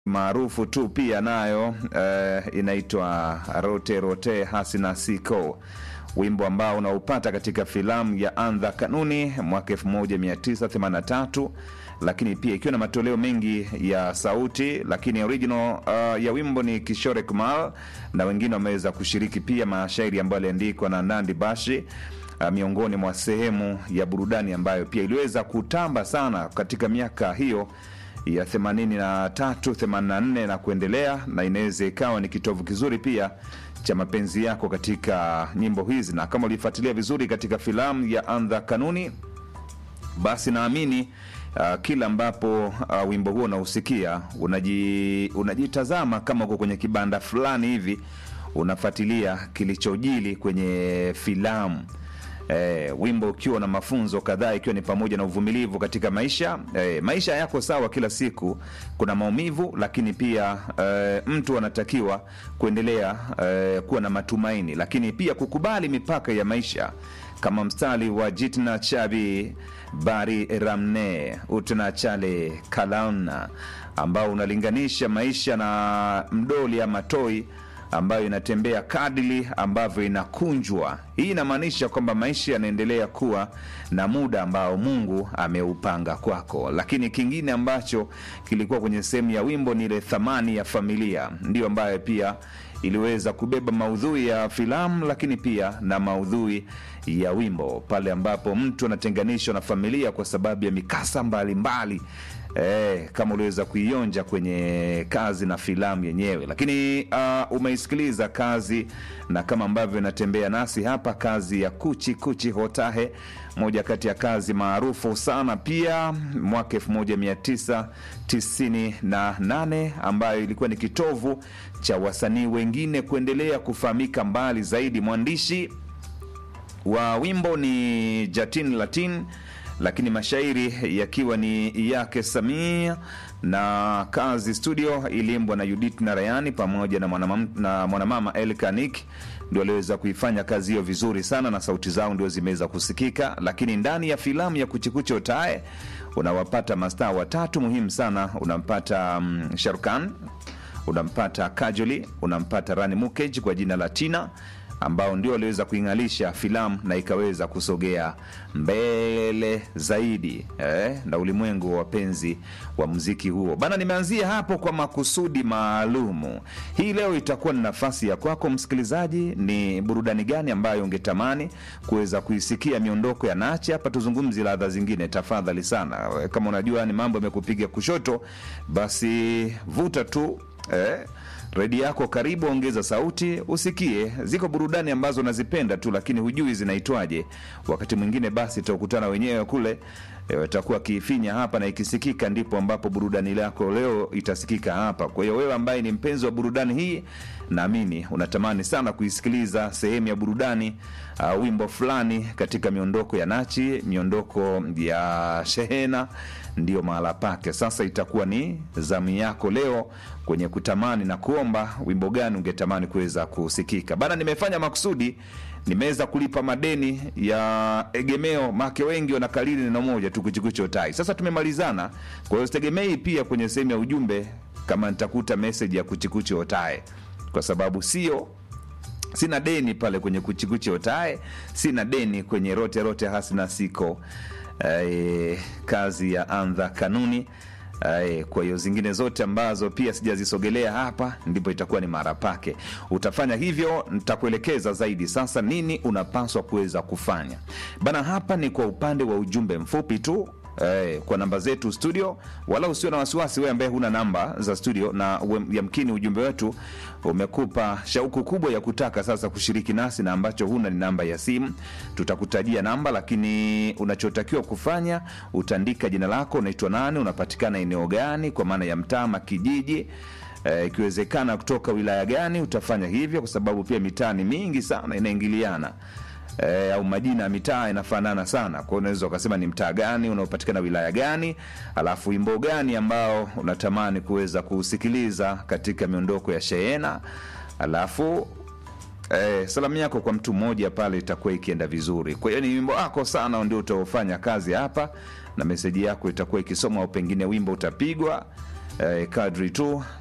maarufu tu pia nayo eh, inaitwa rote rote hasina siko wimbo ambao unaupata katika filamu ya andha kanuni mwaka 1983 lakini pia ikiwa na matoleo mengi ya sauti lakini original uh, ya wimbo ni kishore kumal na wengine wameweza kushiriki pia mashairi ambayo aliandikwa na nandi bashi uh, miongoni mwa sehemu ya burudani ambayo pia iliweza kutamba sana katika miaka hiyo ya 83 84 na kuendelea na inaweza ikawa ni kitovu kizuri pia cha mapenzi yako katika nyimbo hizi na kama ulifuatilia vizuri katika filamu ya andha kanuni basi naamini uh, kila ambapo uh, wimbo huo unausikia unaji, unajitazama kama uko kwenye kibanda fulani hivi unafuatilia kilichojili kwenye filamu Eh, wimbo ukiwa na mafunzo kadhaa ikiwa ni pamoja na uvumilivu katika maisha eh, maisha yako sawa kila siku kuna maumivu lakini pia eh, mtu anatakiwa kuendelea eh, kuwa na matumaini lakini pia kukubali mipaka ya maisha kama mstari wa jitna chabi bari ramne utna chale kalauna ambao unalinganisha maisha na mdoli ama toi ambayo inatembea kadili ambavyo inakunjwa hii inamaanisha kwamba maisha yanaendelea kuwa na muda ambao mungu ameupanga kwako lakini kingine ambacho kilikuwa kwenye sehemu ya wimbo ni ile thamani ya familia ndio ambayo pia iliweza kubeba maudhui ya filamu lakini pia na maudhui ya wimbo pale ambapo mtu anatenganishwa na familia kwa sababu ya mikasa mbalimbali mbali. E, kama uliweza kuionja kwenye kazi na filamu yenyewe lakini uh, umeisikiliza kazi na kama ambavyo inatembea nasi hapa kazi ya kuchi kuchi hotahe moja kati ya kazi maarufu sana pia mwaka 1998 ambayo ilikuwa ni kitovu cha wasanii wengine kuendelea kufahamika mbali zaidi mwandishi wa wimbo ni jatin latin lakini mashairi yakiwa ni yake samia na kazi studio iliimbwa na judith narayani pamoja na mwanamama, na mwanamama elkanik ndio aliweza kuifanya kazi hiyo vizuri sana na sauti zao ndio zimeweza kusikika lakini ndani ya filamu ya kuchikuche otae unawapata mastaa watatu muhimu sana unampata um, sharukan unampata kajoli unampata rani mukej kwa jina la tina ambao ndio waliweza kuing'alisha filamu na ikaweza kusogea mbele zaidi eh, na ulimwengu wa wapenzi wa mziki huo bana nimeanzia hapo kwa makusudi maalumu hii leo itakuwa ni nafasi ya kwako msikilizaji ni burudani gani ambayo ungetamani kuweza kuisikia miondoko ya nache hapa tuzungumzi ladha zingine tafadhali sana kama unajua ni mambo yamekupiga kushoto basi vuta tu eh, redi yako karibu ongeza sauti usikie ziko burudani ambazo nazipenda tu lakini hujui zinaitwaje wakati mwingine basi tutakutana wenyewe kule watakuwa kiifinya hapa na ikisikika ndipo ambapo burudani lako leo itasikika hapa kwa hiyo wewe ambaye ni mpenzi wa burudani hii naamini unatamani sana kuisikiliza sehemu ya burudani uh, wimbo fulani katika miondoko ya nachi miondoko ya shehena ndiyo mahala pake sasa itakuwa ni zamu yako leo kwenye kutamani na kuomba wimbo gani ungetamani kuweza kusikika bana nimefanya makusudi nimeweza kulipa madeni ya egemeo make wengi wanakalili neno moja tu kuchikucho tai sasa tumemalizana kwa hiyo sitegemei pia kwenye sehemu ya ujumbe kama nitakuta meseji ya kuchikuchi otae kwa sababu sio sina deni pale kwenye kuchikuchi otae sina deni kwenye rote rote hasina siko eh, kazi ya andha kanuni Ae, kwa hiyo zingine zote ambazo pia sijazisogelea hapa ndipo itakuwa ni mara pake utafanya hivyo nitakuelekeza zaidi sasa nini unapaswa kuweza kufanya bana hapa ni kwa upande wa ujumbe mfupi tu Eh, kwa namba zetu studio wala usio na wasiwasi wewe ambaye huna namba za studio na yamkini ujumbe wetu umekupa shauku kubwa ya kutaka sasa kushiriki nasi na ambacho huna ni namba ya simu tutakutajia namba lakini unachotakiwa kufanya utaandika jina lako unaitwa nani unapatikana eneo gani kwa maana ya mtaa kijiji ikiwezekana kutoka wilaya gani utafanya hivyo kwa sababu pia mitaa ni mingi sana inaingiliana e, au majina ya mitaa inafanana sana kwao unaweza ukasema ni mtaa gani unaopatikana wilaya gani alafu wimbo gani ambao unatamani kuweza kuusikiliza katika miondoko ya shehena alafu Eh, salamu yako kwa mtu mmoja pale itakuwa ikienda vizuri kwa hiyo ni wimbo wako sana ndio utaofanya kazi hapa na meseji yako itakuwa ikisomwa au pengine wimbo utapigwa eh, kadri tu